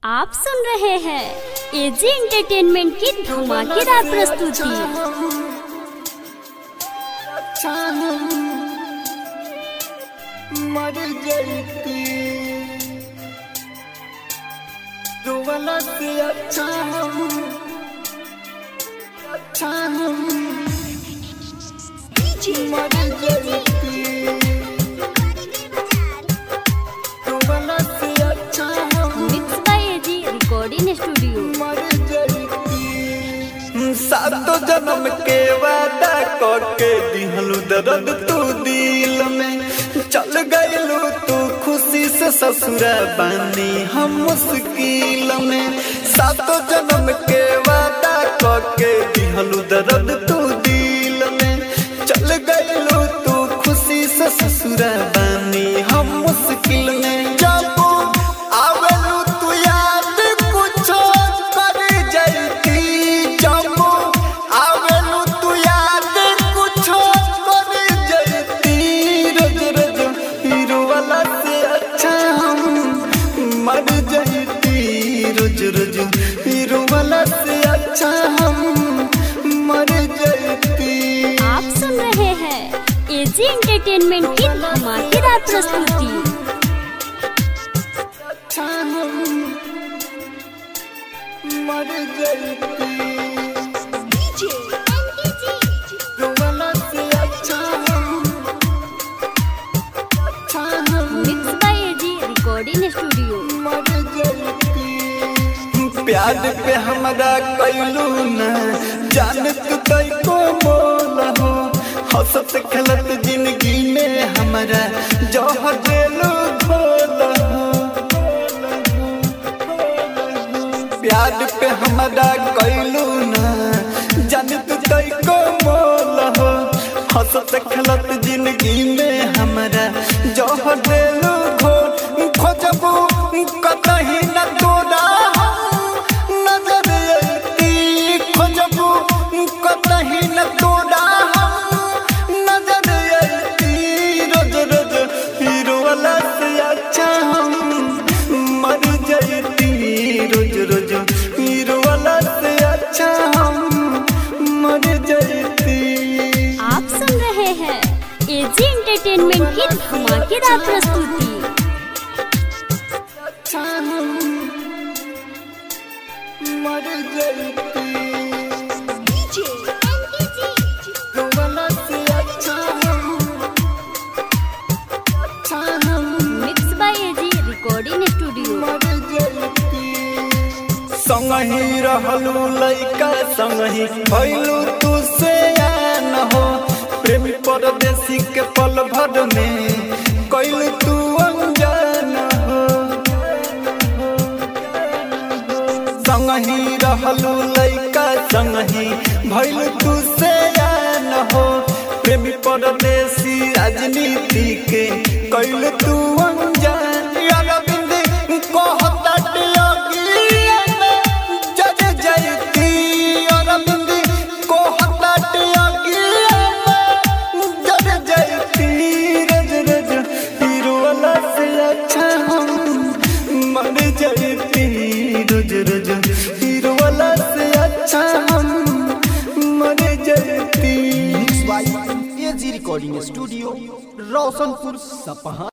आप सुन रहे हैं एजी एंटरटेनमेंट की धमाकेदार प्रस्तुति मर जैती रोवला से अच्छा हम अच्छा हम मर जैती रोवला से अच्छा हम mix by AG recording studio मर जैती सातो जन्म के वादा करके दिहलू दर्द तू दिल में चल गइलू तू खुशी से ससुरा बानी हम मुश्किल में सातो जन्म के वादा करके दिहलू दर्द तू दिल में चल गइलू तू खुशी से ससुरा बानी हम मुश्किल में जब आवेलू तू याद कुछो कर जैती जब आवेलू तू याद कुछो कर जैती रोज रोज हीरो वाला से अच्छा हम मर जैती रोज रोज हीरो वाला से अच्छा हम मर जैती आप सुन रहे हैं एजी एंटरटेनमेंट की धमाकेदार प्रस्तुति अच्छा हम मर जैती रोवला से अच्छा हम अच्छा हम mix by AG recording studio मर जैती प्यार पे हमरा कैलू न जान तू तई को मोल हो हंसत खेलत जिंदगी में हमरा जौहर देलू घोल हो प्यार पे हमरा कैलू न जान तू तई को मोल हो हंसत खेलत जिंदगी में हमरा जौहर देलू घोल खोजबू कतही न तोरा हम नजर अइती खोजबू कतही न तोरा हम नजर अइती रोज रोज हीरो वाला से अच्छा हम मर जइती रोज रोज हीरो वाला से अच्छा हम मर जइती आप सुन रहे हैं एजी एंटरटेनमेंट की धमाकेदार प्रस्तुति अच्छा हम मर जइती रोवला से अच्छा हम अच्छा हम mix by AG recording studio मर जइती संगही रहलू लइका संगही भइलू तू से आन हो प्रेमी परदेसी के पल भर में कैलू तू अनजान हो संगही रहलू लइका संगही भइलू तू से आन हो प्रेमी परदेसी राजनीति के कैलू तू अनजान अरविंद कहता टियोगिया में जज जयती अरविंद कहता टियोगिया में जज जयती रज रज हीरो वाला से अच्छा हम मर जयती रोज रोज हीरो वाला से अच्छा हम मर जयती एजी रिकॉर्डिंग स्टूडियो रोशनपुर सपहा